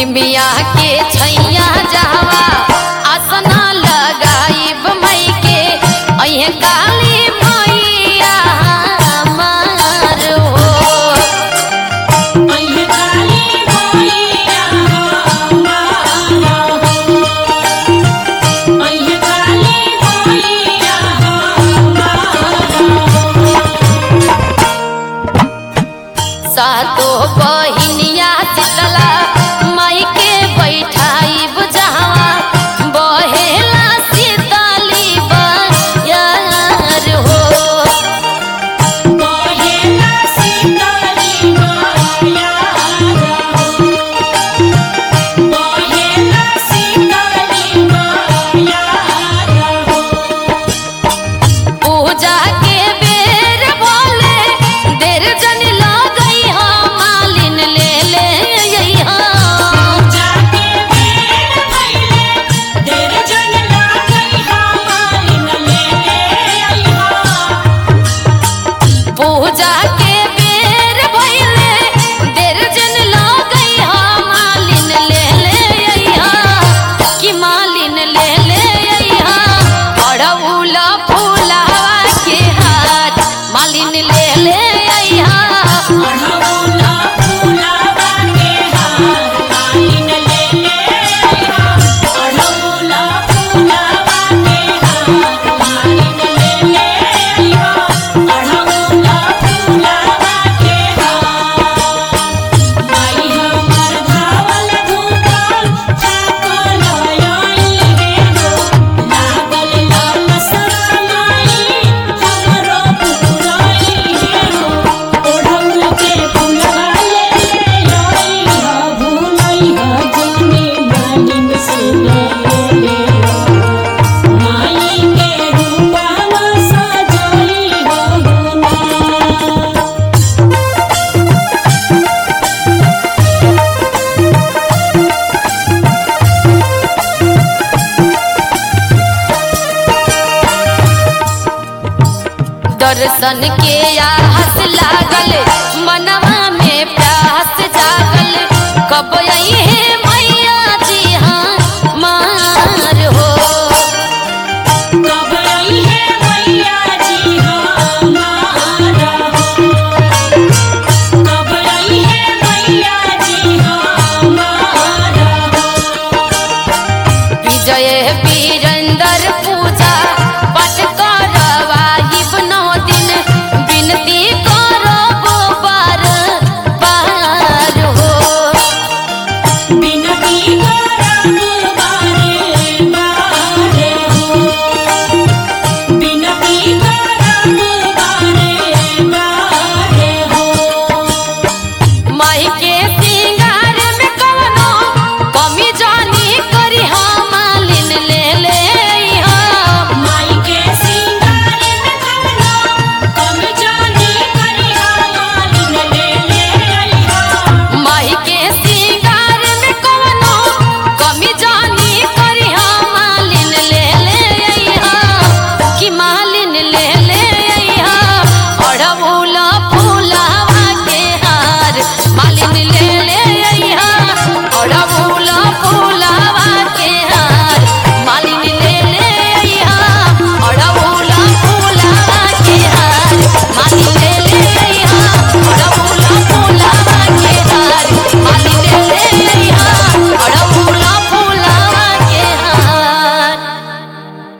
निमिया के छैया जावा आसना लगाइब मई के अहे काली मैया हमार हो अइहे काली मैया हमारा हो अइहे काली मैया हमारा सातो बहिनिया शीतला माई के बैठाइब जहाँ बहेला शीतली बयार हो बहेला सीताली माया हो बहेला सीताली माया हो पूजा के बेर बोले देर जन लगई हा मालिन ले ले अइहा जाके बेर भइले देर जन लागई हमालिन ले अइहा पूजा के बेर भइले देर जन लगई हा मालिन ले ले अइहा कि मालिन ले ले अइहा अड़उला फूलावा के हाथ मालिन ले ले अइहा अढ़ौला फूलावा के हार मालिन ले ले अइहा अढ़ौला फूलावा के हार मालिन ले ले अइहा अढ़ौला फूलावा के हार माई हमर धावल धूपल चाकल आइल हे हो लागल लाल सराई हमरो पुराई हे हो ओढ़ौल के फुलवा ले आई हा भूलई हा जाने मालिन से ले ले माई के रूपवा सजाई हो ना दर्शन के आस लागल